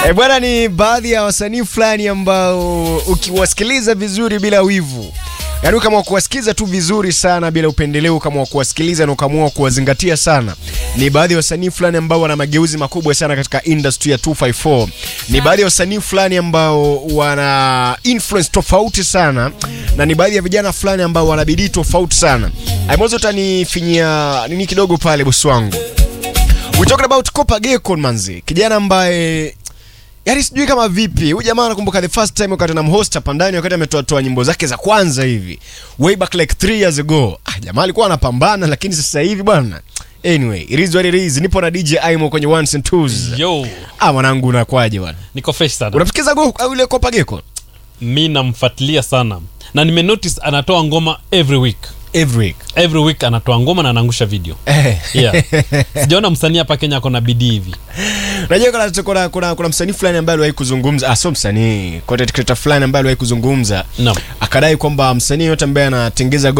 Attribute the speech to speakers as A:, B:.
A: E bwana, ni baadhi ya wasanii fulani ambao ukiwasikiliza vizuri bila wivu, yaani kama kuwasikiliza tu vizuri sana bila upendeleo, kama kuwasikiliza na ukamua kuwazingatia sana, ni baadhi ya wasanii fulani ambao wana mageuzi makubwa sana katika industry ya 254. Ni baadhi ya wasanii fulani ambao wana influence tofauti sana, na ni baadhi ya vijana fulani ambao wana bidii tofauti sana. Aimozo utanifinyia nini kidogo pale, bosi wangu. We talking about Kopa Gekon manzi, kijana ambaye Yaani sijui kama vipi. Huyu jamaa nakumbuka the first time wakati namhost hapa ndani wakati ametoa toa nyimbo zake za kwanza hivi. Way back like 3 years ago. Ah, jamaa alikuwa anapambana lakini sasa hivi bwana. Anyway, it is what it is. Nipo na DJ Aimo kwenye ones and twos.
B: Yo,
A: Ah, mwanangu unakwaje bwana?
B: niko fresh sana.
A: Unamsikiza go au ile Kopa Gekon?
B: Mi namfuatilia sana na nime notice anatoa ngoma every week.
A: Every week.
B: Every week anatoa ngoma na anaangusha video.
A: Eh.
B: Yeah. Sijaona msanii hapa Kenya ako na bidii hivi.
A: Unajua kuna kuna kuna, kuna msanii fulani ambaye aliwahi kuzungumza, ah sio msanii, content creator fulani ambaye aliwahi kuzungumza.
B: Naam.
A: Akadai kwamba msanii yote ambaye anatengeza